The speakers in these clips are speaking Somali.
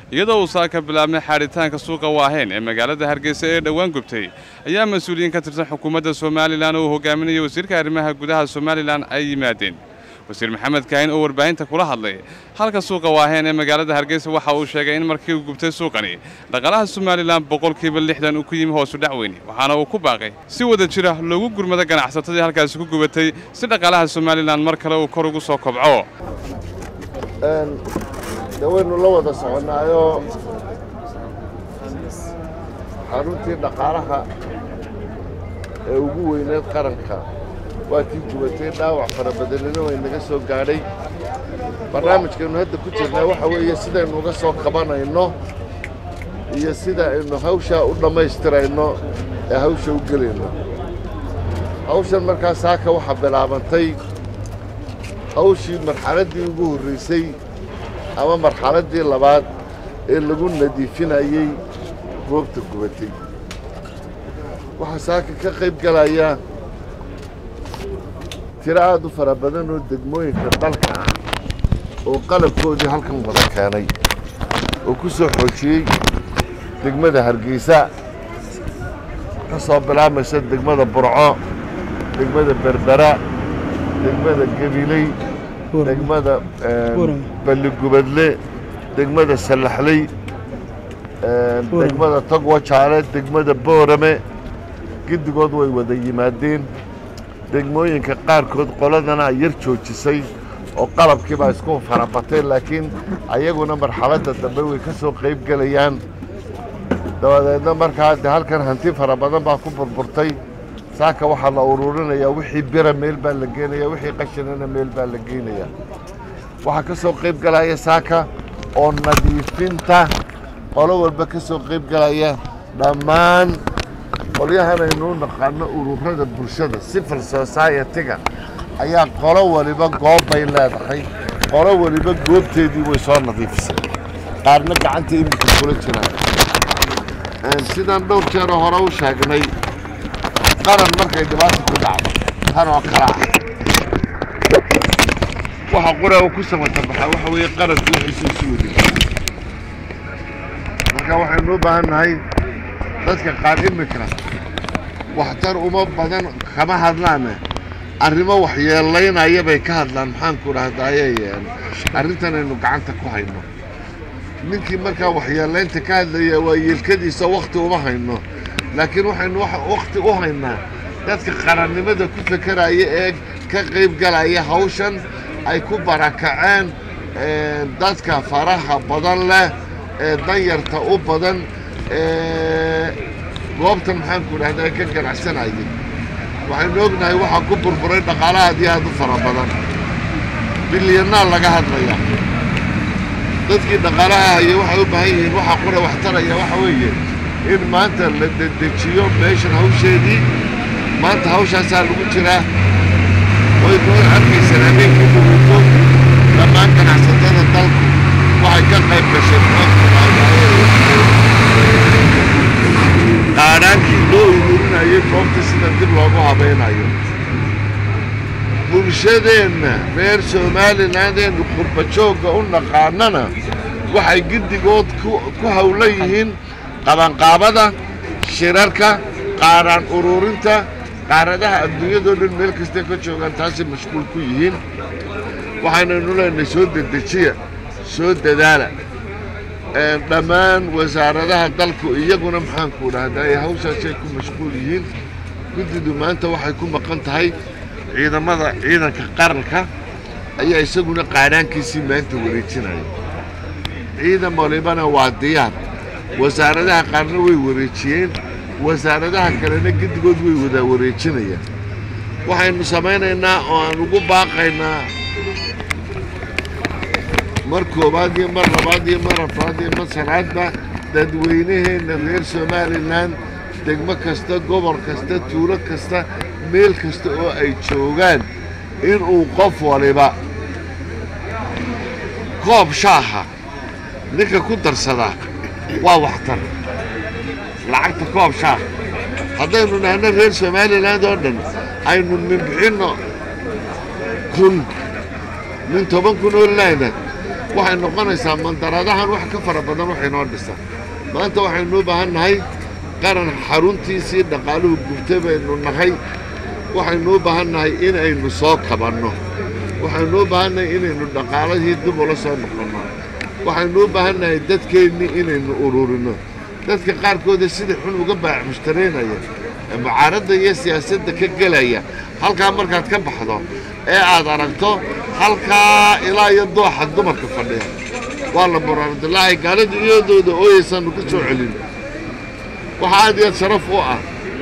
iyadoo uu saaka bilaabmay xaadhitaanka suuqa waaheen ee magaalada hargeysa ee dhowaan gubtay ayaa mas-uuliyiin ka tirsan xukuumadda somalilan oo uu hogaaminaya wasiirka arrimaha gudaha somalilan ay yimaadeen wasiir maxamed kaahin oo warbaahinta kula hadlay halka suuqa waaheen ee magaalada hargeysa waxa uu sheegay in markii uu gubtay suuqani dhaqaalaha somalilan boqolkiiba lixdan uu ku yimi hoosu dhac weyne waxaana uu ku baaqay si wada jira loogu gurmado ganacsatadii halkaasi ku gubatay si dhaqaalaha somalilan mar kale uu kor ugu soo kobco de waynu la wada soconnaayo xaruntii dhaqaalaha ee ugu weyneed qaranka waa tii gubatay dhaawac fara badanina way naga soo gaadhay barnaamijkaynu hadda ku jirnaa waxa weeye sidaynu uga soo qabanayno iyo sida aynu hawshaa u dhammaystirayno ee hawsha u gelayno hawshan markaa saaka waxaa bilaabantay hawshii marxaladdii ugu horraysay ama marxaladdii labaad ee lagu nadiifinayey goobta gubatay waxaa saaka ka qayb galaya tiro aad u fara badan oo degmooyinka dalka ah oo qalabkoodii halkan wada keenay oo ku soo xoojiyey degmada hargeysa ka soo bilaabmaysa degmada burco degmada berbera degmada gabiley degmada balligubadle degmada sallaxley degmada togwajaale degmada boorame giddigood way wada yimaadeen degmooyinka qaarkood qoladana yar joojisay oo qalabkiibaa isku farabatay laakiin ayaguna marxaladda dambe way ka soo qayb gelayaan dabadeedna markaa de halkan hanti fara badan baa ku burburtay saaka waxaa la ururinayaa wixii bira meel baa la geenaya wixii qashinana meel baa la geynayaa waxaa ka soo qayb galaya saaka oo nadiifinta qolo walba ka soo qayb galaya dhammaan qolyahan aynuu naqaano ururada bulshada civil society-ga ayaa qolo waliba goob bay leedahay qolo waliba goobteedii way soo nadiifisay qaarna gacanta imika kula jiraan sidaan dhowr jeeroo hore u sheegnay qaran markay dhibaata ku dhacdo tan oo kale ah waxa qura uu ku samata baxaa waxa weeye qaranku wixiisu isu wadi marka waxaynu u baahan nahay dadka qaar imika waxtar uma badan kama hadlaane arrimo waxyeelaynaya bay ka hadlaan maxaanku dhahdaaye arrintan aynu gacanta ku hayno ninkii markaa waxyeelaynta ka hadlaya waa yeelkadiisa wakhti uma hayno laakiin waxaynu wakhti u haynaa dadka qarannimada ku fekeraya ee ka qayb galaya hawshan ay ku barakaceen dadka faraha badan leh ee danyarta u badan ee goobtan maxaanku dhahda ka ganacsanayay waxaynu ognahay waxaa ku burburay dhaqaalaha aad iyo aad u fara badan bilyanaa laga hadlaya dadkii dhaqaalaha haya waxay u baahan yihiin waxa qura wax taraya waxa weeye in maanta la dedejiyo meeshan hawsheedii maanta hawshaasaa lagu jiraa waynu arkaysaan habeenkii duguto dhammaan ganacsatada dalku waxay ka qayb gashay qaadhaankii loo ururinayay goobta sida dib loogu habaynayo bulshadeenna reer somalilandeennu qurbajoogga u naqaanana waxay giddigood ku hawlan yihiin qabanqaabada shirarka qaaraan ururinta qaaradaha adduunyadoo dhan meel kastay ka joogaan taasay mashquul ku yihiin waxaynaynu leenahay soo dedejiya soo dadaala dhammaan wasaaradaha dalku iyaguna maxaanku dhahdaa hawshaasay ku mashquul yihiin guddidu maanta waxay ku maqan tahay ciidamada ciidanka qaranka ayaa isaguna qaadhaankiisii maanta wareejinaya ciidan walibana waa diyaar wasaaradaha qaarna way wareejiyeen wasaaradaha kalena giddigood way wada wareejinayaan waxaynu samaynaynaa oo aan ugu baaqaynaa mar koowaad iyo mar labaad iyo mar afraad iyo mar sanaadba dadweynaheenna reer somalilan degmo kasta gobol kasta tuulo kasta meel kasta oo ay joogaan inuu qof waliba koob shaaha ninka ku darsadaa waa waxtar lacagta koob shaah haddaynu nahno reer somaliland oo dhan aynu ninbixinno kun nin toban kun oo laana waxay noqonaysaa mandaradahan wax ka fara badan waxay noo dhisaa maanta waxaynuu baahan nahay qaran xaruntiisii dhaqaaluhu gubtay baynu nahay waxaynuu baahan nahay inaynu soo kabanno waxaynuu baahan nahay inaynu dhaqaalihii dib ula soo noqonno waxaynuu baahan nahay dadkeennii inaynu ururinno dadka qaarkooda sida xun uga baac mushtaraynaya ee mucaaradda iyo siyaasadda ka gelaya halkaa markaad ka baxdo ee aad aragto halkaa ilaa iyo dooxa dumarka fadhiya waa la muraardilaahay gaalada iyadooda ooyaysaanu ka soo celin waxaa aad iyo aad sharaf u ah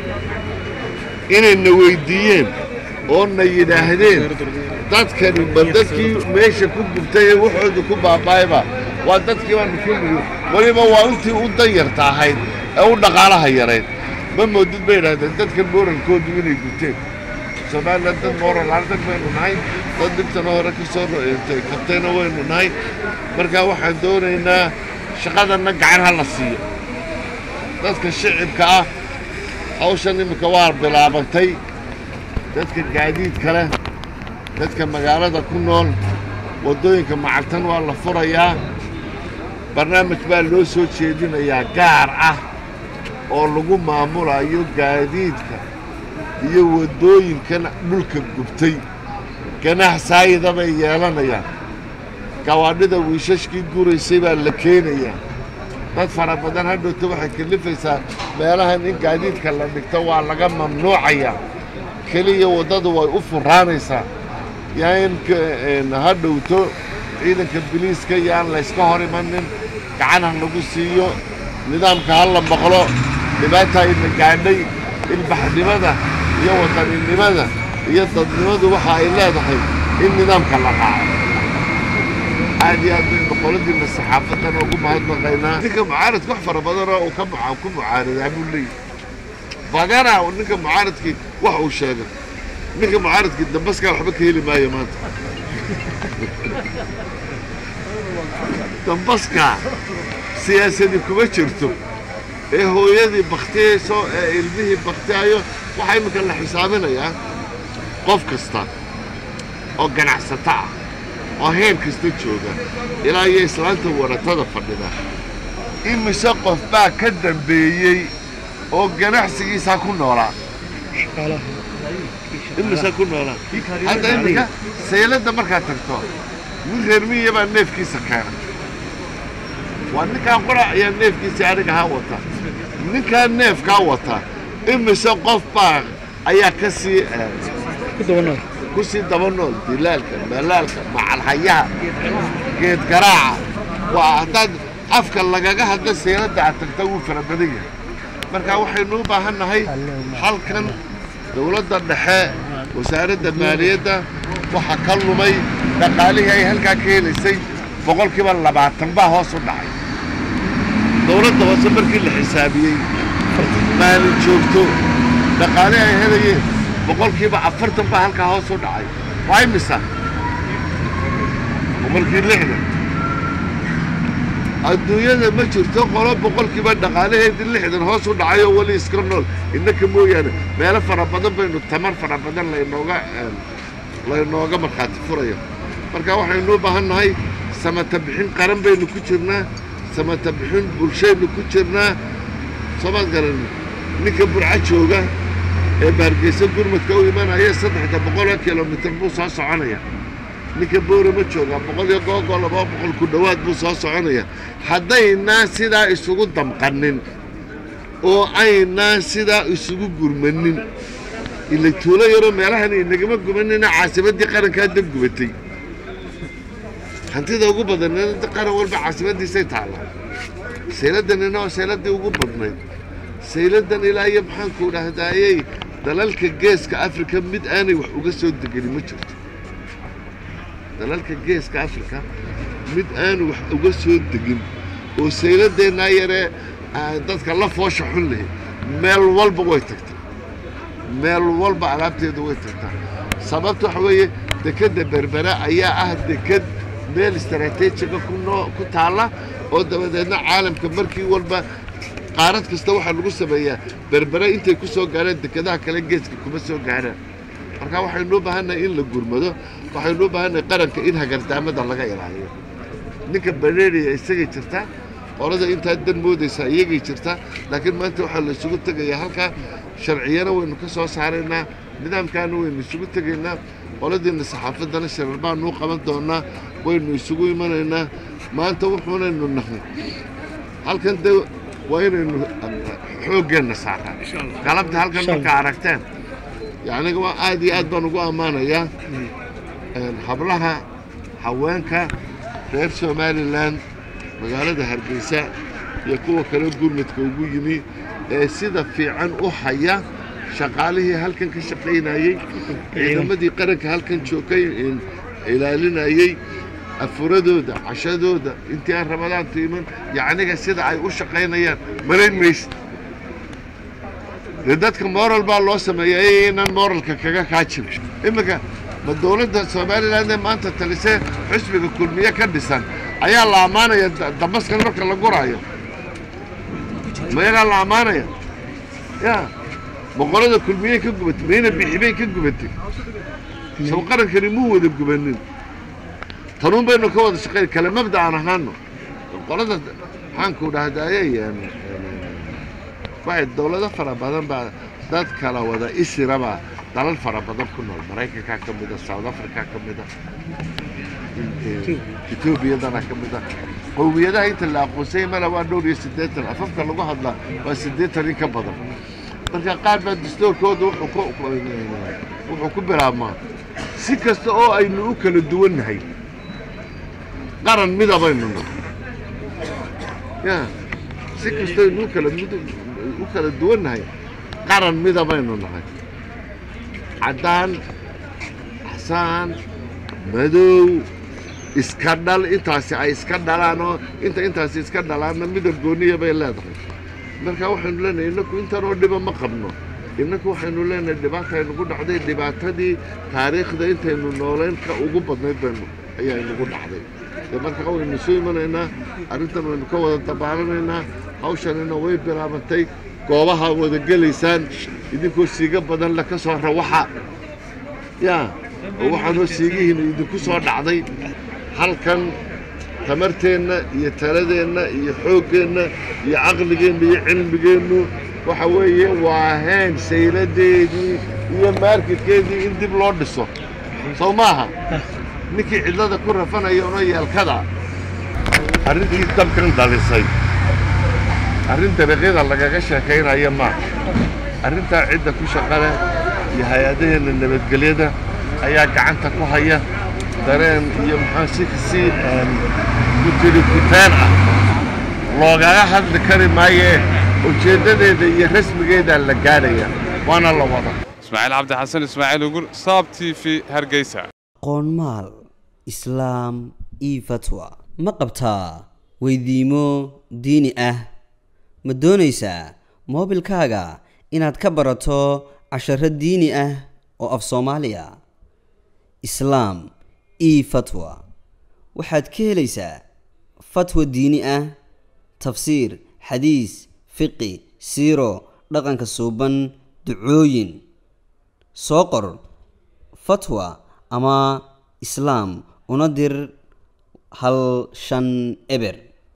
inayna weyddiiyeen oo na yidhaahdeen dadkani ba dadkii meesha ku gubtay ee waxooda ku baaba'ayba waa dadkii baanu ku nigi weliba waa intii u danyarta ahayd ee u dhaqaalaha yarayd ma moodid bay idhahdeen dadkan moorankoodu inay gubteen somalilan dad mooral ardag baynu nahay dad dhibtana hore ka soo ro'eentay kabtayna waynu nahay markaa waxaan doonaynaa shaqadanna gacan ha la siiyo dadka shicibka ah hawshan iminka waa bilaabatay dadka gaadiidka leh dadka magaalada ku nool waddooyinka macagtan waa la furayaa barnaamij baa loo soo jeedinayaa gaar ah oo lagu maamulayo gaadiidka iyo waddooyinkan dhulka gubtay ganax saayida bay yeelanayaan gawaadhida wiishashkii guraysay baa la keenayaa dad fara badan hadhowta waxay kalifaysaa meelahan in gaadiidka la dhigto waa laga mamnuucayaa keliya waddadu way u furaanaysaa yaa in hadhowto ciidanka biliiska iyo aan layska hor imanin gacan ha lagu siiyo nidaamka ha la maqlo dhibaata ayna gaadhay ilbaxnimada iyo wadaninimada iyo dadnimadu waxa ay leedahay in nidaamka la raaco aad iyo aad baynu qoladiina saxaafaddana ugu mahadnaqaynaa ninka mucaaradka wax fara badanoo uu ka ku mucaaradaa buu leeyahy badana ninka mucaaradkii wax uu sheegay ninka mucaaradkii dambaskaa waxba ka heli maayo maanta dambaskaa siyaasadii kuma jirto ee hooyadii baktiyayso ee ilmihii baktiyayo waxaa iminka la xisaabinayaa qof kasta oo ganacsato ah oo heer kasta jooga ilaa iyo islaanta waratada fadhida imise qof baa ka dambeeyey oo ganacsigiisaa ku noolaa imise ku noolaa hadda iminka sayladda markaad tagto nin reer miya baa neefkiisa keena waa ninkaan qora ayaa neefkiisii aniga haa wata ninkaa neefkaa wata imise qof baa ayaa ka sii ku sii daba nool dilaalka malaalka macalhayaha geed garaaca waa haddaad afka lagaga hadla sayladda aad tagta wuu fara badan yahay marka waxaynu u baahan nahay halkan dowladda dhexe wasaaradda maaliyadda waxaa ka lumay dhaqaalihii ay halkaa ka helaysay boqolkiiba labaatan baa hoos u dhacay dowladda hoose markii la xisaabiyey maalin joogto dhaqaalihi ay helayeen boqolkiiba afartan baa halkaa hoos u dhacay waa imisa boqolkii lixdan adduunyada ma jirto qolo boqolkiiba dhaqaalaheedii lixdan hoos u dhacay oo weli iska nool innaka mooyaane meelo fara badan baynu tamar fara badan laynooga laynooga markhaati furaya marka waxaynu u baahan nahay samata bixin qaran baynu ku jirnaa samata bixin bulshaynu ku jirnaa soomaad garan ninka burca jooga ee baargeysa gurmadka u imanaya saddexda boqoloo kilomitir buu soo soconaya ninka boora ma joogaa boqol iyo googoo laba boqol ku dhowaad buu soo soconaya haddaynaa sidaa isugu damqanin oo aynaa sidaa isugu gurmanin ila tuulo yaroo meelahan inagama gumanina caasimaddii qarankaa dab gubatay hantida ugu badaned qaran walba caasimadiisay taallaa sayladdanina waa sayladdii ugu badnayd sayladdan ilaa iyo maxaanku dhahdaayey dalalka geeska afrika mid aanay wax uga soo degenin ma jirto dalalka geeska afrika mid aanu wax uga soo degin oo sayladeennaa yaree dadka la foosha xun leh meel walba way tagtaa meel walba alaabteeda way tagtaa sababta waxa weeye dekedda berbera ayaa ah deked meel istaraatiijiga kunoo ku taalla oo dabadeedna caalamka markii walba qaarad kasta waxaa lagu sameeyaa berbere intay ku soo gaareen dekedaha kale geeska kuma soo gaaraan marka waxaynu u baahannahay in la gurmado waxaynu u baahannahay qaranka in hagardaamada laga ilaaliyo ninka badheeriya isagay jirtaa qolada intaa dan moodaysa iyagay jirtaa laakiin maanta waxaa la isugu tegayaa halkaa sharciyana waynu ka soo saaraynaa nidaamkaana waynu isugu tegaynaa qoladiina saxaafaddana sharar baanu qaban doonaa waynu isugu imanaynaa maanta wuxuunaynu nahay halkan de waa inaynu xooggeenna saaraa galabta halkan markaa aragteen yacniga waa aad iyo aad baan ugu ammaanayaa hablaha haweenka reer somalilan magaalada hargeysa iyo kuwa kale gurmadka ugu yimi ee sida fiican u haya shaqaalihii halkan ka shaqaynayey ciidamadii qaranka halkan joogay ilaalinayey afuradooda cashadooda intii aan ramadaantu iman yacniga sida ay u shaqaynayaan malayn maysid dee dadka moral baa loo sameeya inaan moralka kaga kaajin iminka ma dowladda somalilan ee maanta talisee xusbiga kulmiye ka dhisan ayaa la ammaanaya damaskan marka la guraayo mayagaa la ammaanaya ya boqorada kulmiyey ka gubatay mayna bixibay ka gubatay sab qarankani muu wada gubanin tanuun baynu ka wada shaqayn kale mabda aan ahaano qolada maxaanku dhahdaye waxay dowlado fara badan baa dad kala wada isiraba dalal fara badan ku nool maraykankaa ka mida south africa ka mida etoobiyadana ka mida qowmiyadaha inta la aqoonsayay mala waa dhowr iyo siddeetan afafka lagu hadlaa waa siddeetan in ka badan marka qaar baa dastoorkooda wuxuu ku bilaabmaa si kasta oo aynu u kala duwannahay qaran midabaynu nahay ya si kasta aynu u kala u kala duwannahay qaran midabaynu nahay caddaan axsaan madow iska dhal intaasi ay iska dhalaanoo inta intaasi iska dhalaanna midab gooniya bay leedahay marka waxaynu leenahay innaku intanoo dhiba ma qabno innaku waxaynu leenahay dhibaata aynugu dhacday dhibaatadii taariikhda intaynu noolayn ka ugu badnayd baynu ayaa inugu dhacday dee marka waynu soo imanaynaa arrintan waynu ka wada dabaaranaynaa hawshanina way bilaabantay goobaha wada gelaysaan idinkoo siiga badan le ka soo rawaxa yaa oo waxaanoo siigihiina idinku soo dhacday halkan tamarteenna iyo taladeenna iyo xooggeenna iyo caqligeenna iyo cilmigeennu waxa weeye waa heen sayladeedii iyo maarketkeedii in dib loo dhiso sow maaha ninkii cidlada ku rafanaya unoo yeelkada arrintii dabkan dhalisay arrin dariiqyada lagaga sheekaynaya maaha arrintaa cidda ku shaqale iyo hay-adaheenna nabadgelyada ayaa gacanta ku haya dareen iyo maxaa si si kutiri kuteen ah loogaga hadli kari maayee ujeeddadeeda iyo rasmigeedaa la gaadhaya waana la wada ismaaciil cabdi xasan ismaaciil ugur saab t v hargeysa qoonmaal islaam io fatwa ma qabtaa weydiimo diini ah ma doonaysaa moobilkaaga inaad ka barato casharo diini ah oo af soomaaliya islaam io fatwa waxaad ka helaysaa fatwa diini ah tafsiir xadiis fiqi siiro dhaqanka suuban ducooyin soo qor fatwa ama islaam una dir hal shan eber